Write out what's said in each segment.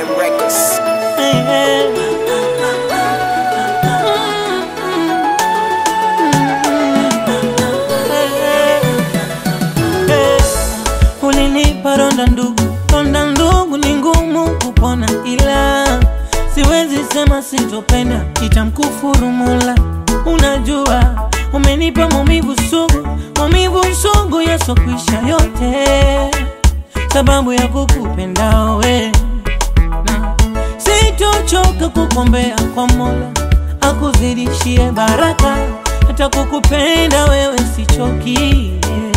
Records. Ulinipa ronda ndugu, ronda ndugu ni ngumu kupona, ila siwezi sema sitopenda, itamkufuru Mola. Unajua umenipa maumivu sugu, maumivu sugu yasokwisha yote, sababu ya kukupenda we na sitochoka kukombea kwa Mola akuzidishie baraka, hata kukupenda wewe sichoki.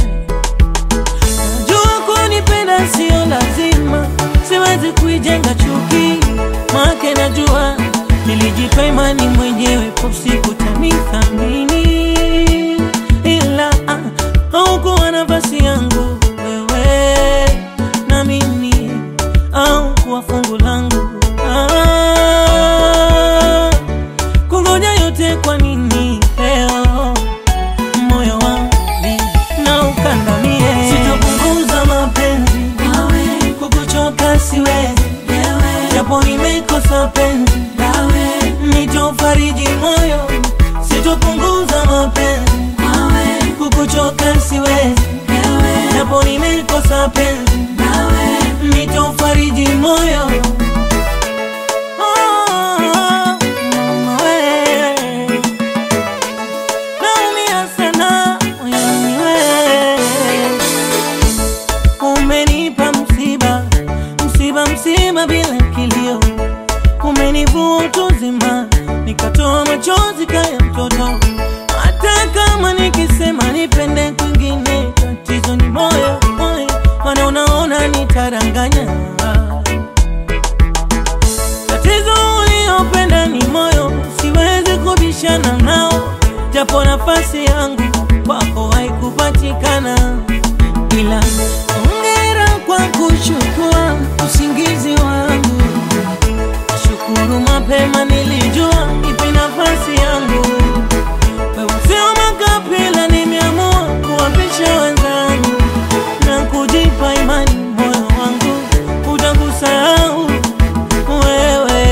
Najua kunipenda sio lazima, siwezi kuijenga chuki, make najua nilijipa imani mwenyewe, siku tanithamini, ila ah, haukuwa nafasi yangu wewe na mimi, au kuwa fungu langu ah, kungoja yote kwa nini leo moyo wangu na ukandamie, sitapunguza mapenzi kukuchoka siwezi, japo nimekosa penzi nitofariji moyo, sitopunguza mapenzi kukuchoka siwezi, japo nimekosa penzi nitofariji moyo Oh, mama we. Naumia sana moyoni we. Umenipa msiba, msiba, msiba bila kilio, umenivua utu uzima, nikatoa machozi kaya mtoto. Hata kama nikisema nipende kwingine, tatizo ni moyo, moyo, maana unaona nitaranganya Tatizo uliopenda ni moyo, siwezi kubishana nao, japo nafasi yangu kwako haikupatikana, ila ongera kwa kuchukua usingizi wangu. Shukuru mapema, nilijua ipi nafasi yangu. Wewe sio makapila, nimeamua kuwapisha wenzangu na kujipa imani, moyo wangu utakusahau wewe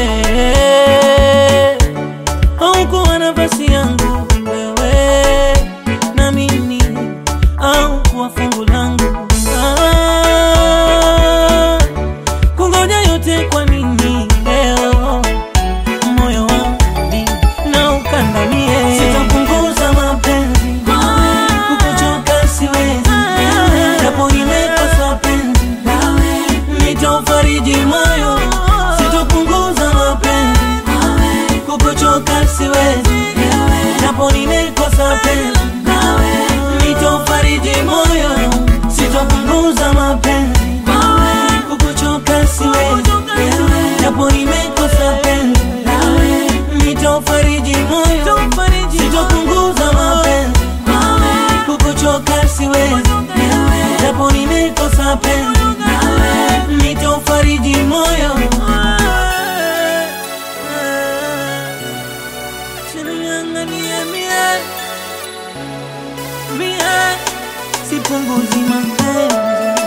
haukuwa nafasi yangu wewe na mimi au kuwa fungu langu ah, kungoja yote kwa nini leo moyo wangu na ukandamie sitapunguza mapenzi kukuchoka siwezi japo nimekosa penzi nitaufariji moyo sitopunguza mapenzi kukuchoka siwezi japo nimekosa penzi nitaufariji moyo sitopunguza mapenzi kukuchoka siwezi japo nimekosa penzi nitaufariji moyo sitopunguza mapenzi kukuchoka siwezi japo nimekosa penzi nitaufariji moyo Chinianganie mie mie sipunguzi mapenzi